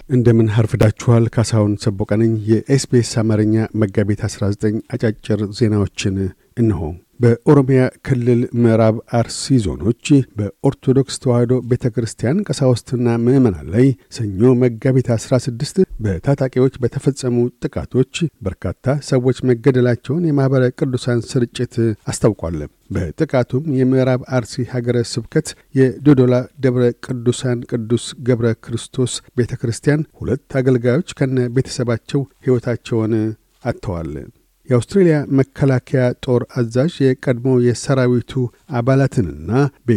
እንደምን አርፍዳችኋል። ካሳሁን ሰቦቀነኝ የኤስቢኤስ አማርኛ መጋቢት 19 አጫጭር ዜናዎችን እንሆ። በኦሮሚያ ክልል ምዕራብ አርሲ ዞኖች በኦርቶዶክስ ተዋሕዶ ቤተ ክርስቲያን ቀሳውስትና ምዕመናን ላይ ሰኞ መጋቢት 16 በታጣቂዎች በተፈጸሙ ጥቃቶች በርካታ ሰዎች መገደላቸውን የማኅበረ ቅዱሳን ስርጭት አስታውቋል። በጥቃቱም የምዕራብ አርሲ ሀገረ ስብከት የዶዶላ ደብረ ቅዱሳን ቅዱስ ገብረ ክርስቶስ ቤተ ክርስቲያን ሁለት አገልጋዮች ከነ ቤተሰባቸው ሕይወታቸውን አጥተዋል። የአውስትሬልያ መከላከያ ጦር አዛዥ የቀድሞ የሰራዊቱ አባላትንና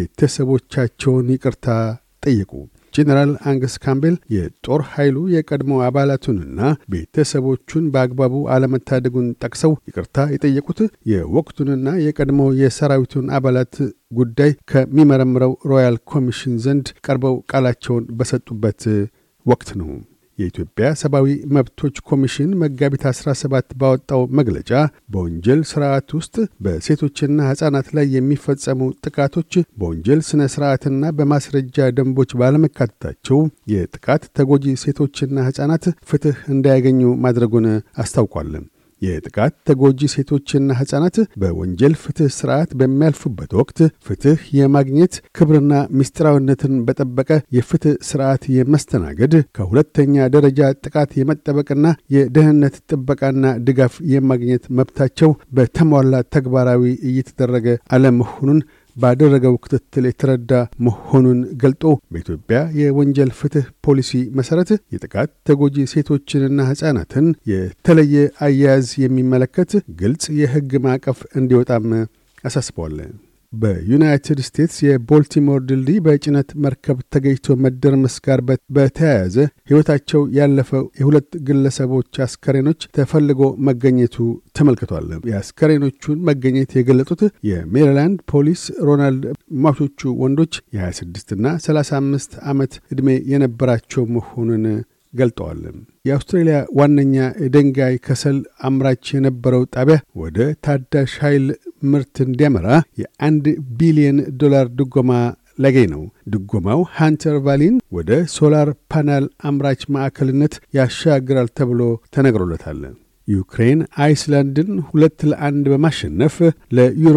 ቤተሰቦቻቸውን ይቅርታ ጠየቁ። ጄኔራል አንገስ ካምቤል የጦር ኃይሉ የቀድሞ አባላቱንና ቤተሰቦቹን በአግባቡ አለመታደጉን ጠቅሰው ይቅርታ የጠየቁት የወቅቱንና የቀድሞ የሰራዊቱን አባላት ጉዳይ ከሚመረምረው ሮያል ኮሚሽን ዘንድ ቀርበው ቃላቸውን በሰጡበት ወቅት ነው። የኢትዮጵያ ሰብአዊ መብቶች ኮሚሽን መጋቢት 17 ባወጣው መግለጫ በወንጀል ስርዓት ውስጥ በሴቶችና ሕፃናት ላይ የሚፈጸሙ ጥቃቶች በወንጀል ሥነ ሥርዓትና በማስረጃ ደንቦች ባለመካተታቸው የጥቃት ተጎጂ ሴቶችና ሕፃናት ፍትሕ እንዳያገኙ ማድረጉን አስታውቋል። የጥቃት ተጎጂ ሴቶችና ሕፃናት በወንጀል ፍትሕ ሥርዓት በሚያልፉበት ወቅት ፍትሕ የማግኘት ክብርና ምስጢራዊነትን በጠበቀ የፍትሕ ሥርዓት የመስተናገድ ከሁለተኛ ደረጃ ጥቃት የመጠበቅና የደህንነት ጥበቃና ድጋፍ የማግኘት መብታቸው በተሟላ ተግባራዊ እየተደረገ አለመሆኑን ባደረገው ክትትል የተረዳ መሆኑን ገልጦ በኢትዮጵያ የወንጀል ፍትሕ ፖሊሲ መሠረት የጥቃት ተጎጂ ሴቶችንና ሕፃናትን የተለየ አያያዝ የሚመለከት ግልጽ የሕግ ማዕቀፍ እንዲወጣም አሳስበዋል። በዩናይትድ ስቴትስ የቦልቲሞር ድልድይ በጭነት መርከብ ተገኝቶ መደርመስ ጋር በተያያዘ ሕይወታቸው ያለፈው የሁለት ግለሰቦች አስከሬኖች ተፈልጎ መገኘቱ ተመልክቷል። የአስከሬኖቹን መገኘት የገለጡት የሜሪላንድ ፖሊስ ሮናልድ ሟቾቹ ወንዶች የ26ና 35 ዓመት ዕድሜ የነበራቸው መሆኑን ገልጠዋል። የአውስትሬልያ ዋነኛ የድንጋይ ከሰል አምራች የነበረው ጣቢያ ወደ ታዳሽ ኃይል ምርት እንዲያመራ የአንድ ቢሊየን ዶላር ድጎማ ላገኝ ነው። ድጎማው ሃንተር ቫሊን ወደ ሶላር ፓናል አምራች ማዕከልነት ያሻግራል ተብሎ ተነግሮለታል። ዩክሬን አይስላንድን ሁለት ለአንድ በማሸነፍ ለዩሮ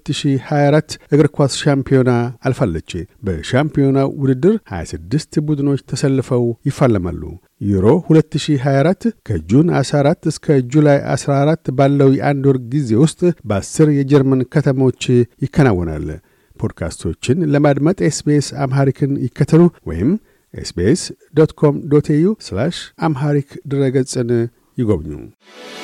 2024 እግር ኳስ ሻምፒዮና አልፋለች። በሻምፒዮናው ውድድር 26 ቡድኖች ተሰልፈው ይፋለማሉ። ዩሮ 2024 ከጁን 14 እስከ ጁላይ 14 ባለው የአንድ ወር ጊዜ ውስጥ በአስር የጀርመን ከተሞች ይከናወናል። ፖድካስቶችን ለማድመጥ ኤስቤስ አምሃሪክን ይከተሉ ወይም ኤስቤስ ዶት ኮም ዶት ኤዩ አምሃሪክ ድረገጽን ይጎብኙ።